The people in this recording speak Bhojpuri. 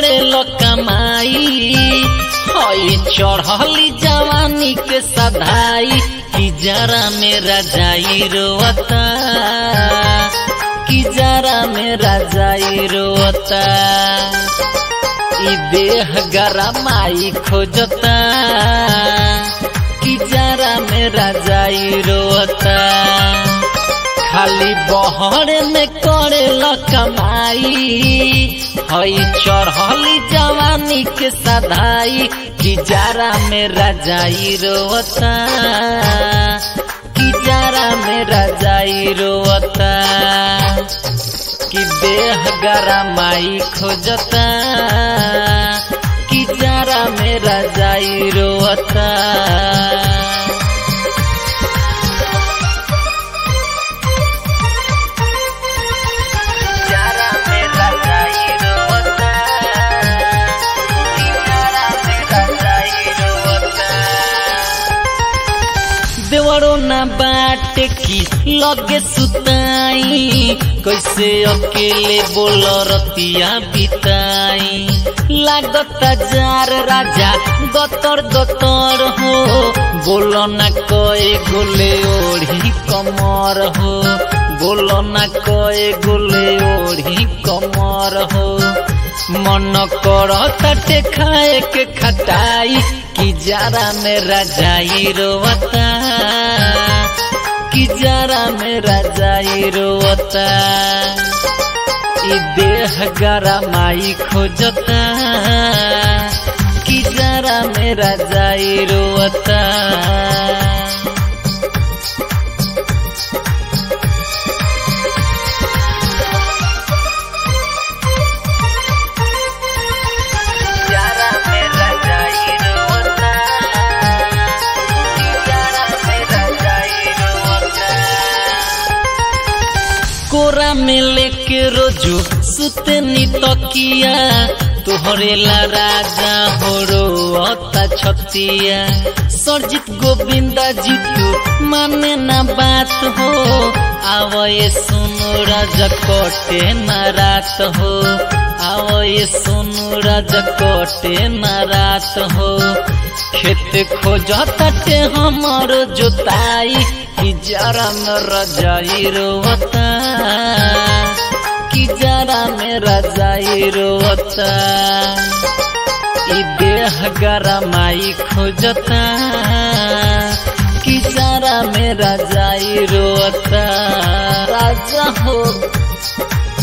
करे लो कमाई हई चढ़ली जवानी के सधाई कि जरा मेरा जाई रोता कि जरा मेरा जाई रोता ई देह गरमाई खोजता कि जरा मेरा जाई रोता खाली बहर में करे कमाई हई चढ़ली जवानी के सधाई कि जरा मेरा जाई रोता कि जरा मेरा जाई रोता कि देह गरमाई खोजता कि जरा मेरा जाई रोता जरा मेरा जाई रोता कि जरा मेरा जाई रोता देवरो ना बाट की लगे सुताई कैसे अकेले बोल रतिया बिताई लागता जार राजा गतर गतर हो बोलो ना कए गोले ओढ़ी कमर हो बोलो ना कए गोले ओढ़ी कमर हो मन कर तटे खाए के खटाई कि जरा मेरा जाई रोता कि जरा मेरा जाई रोता ई देह गरमाई खोजता कि जरा मेरा जाई रोता जरा मेरा जाई रोता जरा मेरा जाई रोता कोरा में लेके रोजो सुतनी तकिया तोहरे ला राजा हो रोता छतिया सरजित गोविंदा जीतू माने ना बात हो आवये सुनो राजा कोटे ना रात हो आवये सुनो राजा कोटे ना रात हो खेत खोजते हमर जोताई कि जरा मेरा जाई रोता कि जरा मेरा जाई रोता ई देह गरमाई खोजता कि जरा मेरा जाई रोता राजा हो